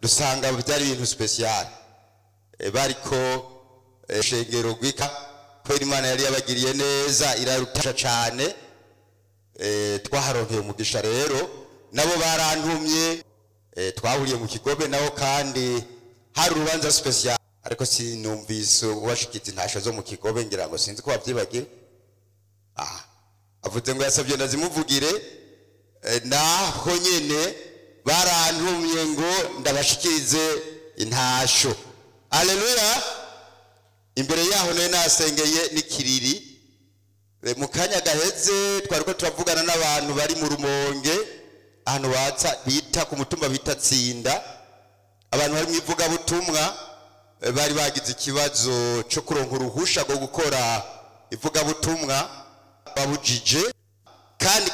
usanga byari ibintu special Eh, bariko eh, shengero gwika kubera imana yari yabagiriye neza irarutasha cane eh, twaharonkeye umugisha rero nabo barantumye eh, twahuriye mu kigobe nabo kandi hari urubanza special ariko sinumvise uwashikiza intasho zo mu kigobe ngira ngo sinzi ko wavyibagiwe ah avuze ngo yasabye ndazimuvugire eh, naho nyene barantumye ngo ndabashikirize intasho aleluya imbere yaho nayo nasengeye n'ikiriri Eh, mu kanya gaheze twariko turavugana n'abantu bari mu rumonge ahantu batsa bita ku mutumba bita tsinda abantu bari mu ivugabutumwa eh, bari bagize ikibazo cyo kuronka uruhusha rwo gukora ivugabutumwa babujije kandi